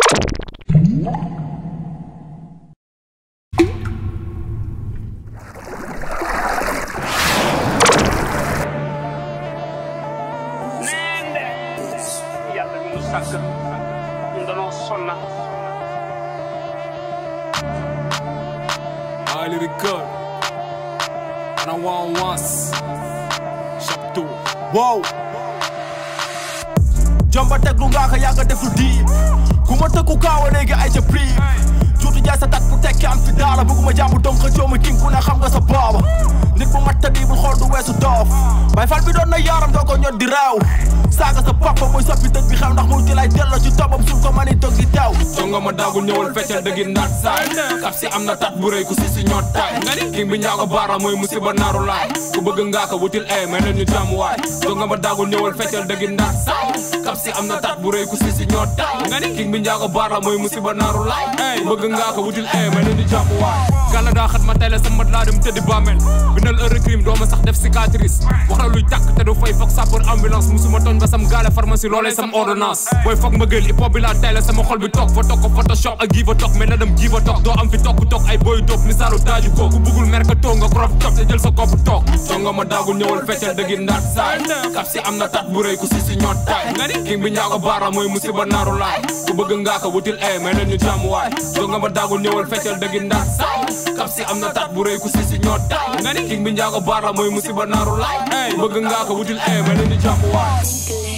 neen de yàlla mi nu sàkk ñu danoo sonna Ali Record Ana Wan Was Chapteau wow jomba teg lu nga ko yàgg def lu diib ku ma tëkku kaawa léegi ay ca prix juutu jaay sa tat bu tekki am fi daala bëgguma jàmbu donc joomi king ku ne xam nga sa booba nit bu mat tëddi bu xool du weesu doof bay fal bi doon na yaaram doo ko ñot di reew saaga sa papa mooy soppi dëj bi xew ndax mu ci lay delloo ci tobam suul ko mani toog di teew jonga ma daagul ñëwal feccal dëggi ndaat saay kap si am na tat bu rëy ku si si ñoot taay king bi njaago baara mooy musiba naaru laay ku bëgg ngaa ko wutil ay may leen ñu jàmm waay jonga ma daagul ñëwal feccal dëggi ndaat saay kap si am na tat bu rëy ku si si ñoot taay king bi njaago baara mooy musiba naaru laay ku bëgg ngaa ko wutil ay may leen ñu jàmm waay gàlla daa xat ma tey la sama laa dem tëddi bàmmeel bindal heure crime doo ma sax def cicatrice wax la luy tàkk te du fay foog sapeur ambulance musuma tooñ ba sam gaale pharmacie loolee sam ordonnance booy foog ma gël hip hop bi laa tey la sama xol bi toog fa toog ko photoshop ak give a toog mais na dem give a toog doo am fi toog toog ay boy toog misaalu taaju ko ku bëggul mercato nga crop top te jël sa kopp toog jonga ma daagul ñëwal feccal dëggi ndaat saay kap si am na tat bu rëy ku si si ñoot taay king bi njaago baara mooy musiba naaru laay ku bëgg ngaa ko wutil ay mais leen ñu jàmm waay jonga ma daagul ñëwal feccal dëggi ndaat saay kap si am na tat bu rëy ku si si ñoot taay king bi njaago baara mooy musiba naaru laay ku bëgg ngaa ko wutil ay mais leen ñu jàmm waay